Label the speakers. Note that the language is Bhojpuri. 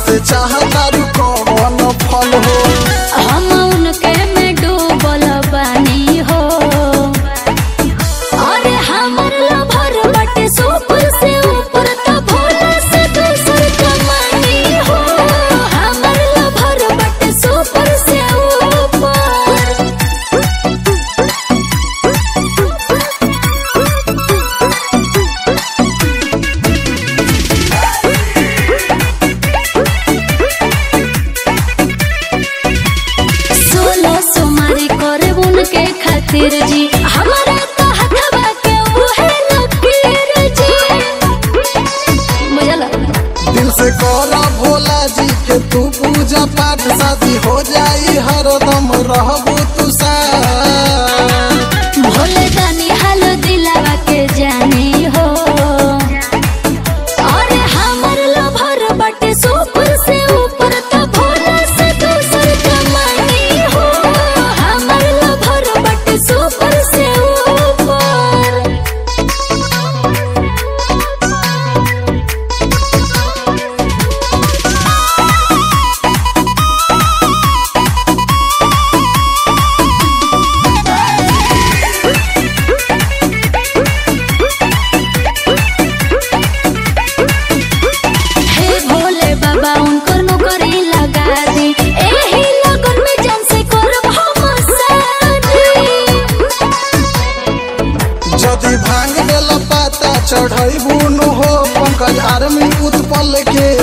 Speaker 1: से चाहता रू कौन फल हो
Speaker 2: हम उनके में डूबल बानी हो अरे हमर लभर बटे सुपर से ऊपर त भोला से दूसर कमानी हो हमर लभर बटे सुपर से ऊपर सोलह सोमारी करे उनके खातिर जी हमारा तो हथवा के उहे लकीर जी बुझला
Speaker 1: दिल से करा भोला जी के तू पूजा पाठ शादी हो जाई हरदम रहबू तू साथ
Speaker 2: भोले दानी हाल दिलावा के जानी हो अरे हमर लभर बटे सुपर से ऊपर त भोला से दूसर कमानी हो हमर लभर बटे सुपर से ऊपर हे भोले बाबा उनकर नौकरी लगा दी एही लगन में जन से करब हम शादी
Speaker 1: जदि भांग देला पाता चढ़ैबू नु हो पंकज आर्मी उत्पल के